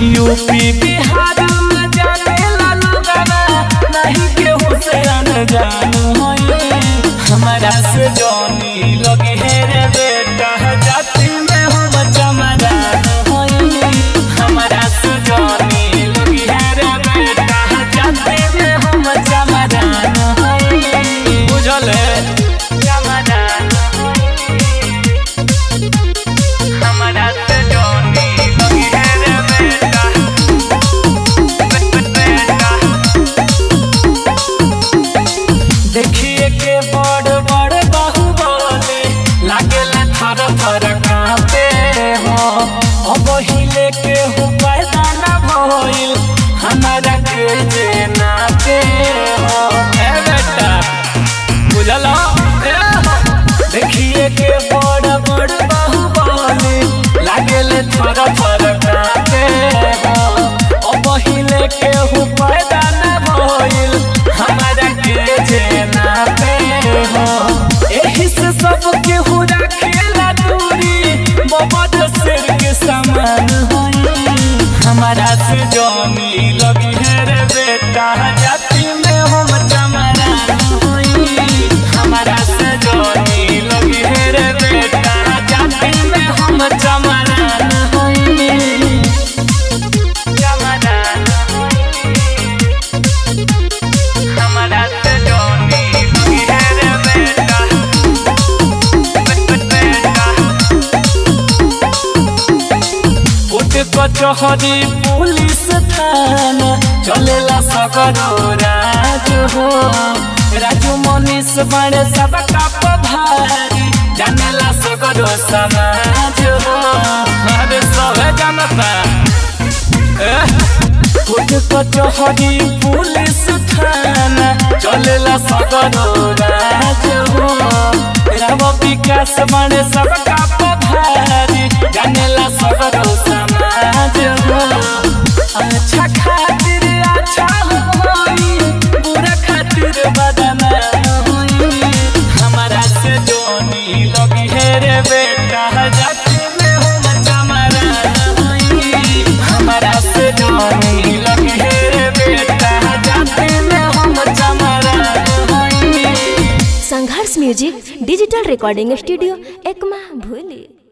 UP Bihar में जाने लालू गाना नहीं केहू से अनजान होई हमारा से जोनी लगे है रे बेटा जाति में हम चमरान होई हमारा से जोनी लगे है रे बेटा जाति में हम चमरान होई बुझल है चमरान हमारा से जोनी लगे है रे बेटा बेटा देखिए के बड़ बड़ बाहुबली लागेला थर थर कांपे हो अब हिले के हो पैदा न भइल हमारा के जे नाते हो ए बेटा बुझल ए हो। देखिए के बड़ बड़ बाहुबली लागेले थर थर कांपे हो अब हिले के हो पैदा न भइल हमारा के जे नाते हो एही से सब के हो रखेला दूरी बबद सिर के समान होई हमारा से जमी लगी है रे बेटा जाति में हम चमरान होई हमारा से जमी लगी है रे बेटा जाति में हम चमरान होई चमरान हमारा से जोनी लगी है रे बेटा बेटा कोर्ट कचहरी पुलिस थाना चलेला सगरो राज हो राजू मनीष बड़े सब काप भारी जानेला सगरो समाज हो अरे सब जनता कोर्ट कचहरी पुलिस थाना चलेला सगरो राज हो राव विकास बड़े सब काप भारी जानेला सगरो समाज हो अच्छा खातिर अच्छा होई बुरा खातिर बदनाम होई हमारा से जोनी लगी है रे बेटा जाति में हम चमरान होई हमारा से जोनी लगी है रे बेटा जाति में हम चमरान होई Sangharsh music digital recording studio Ekma भूली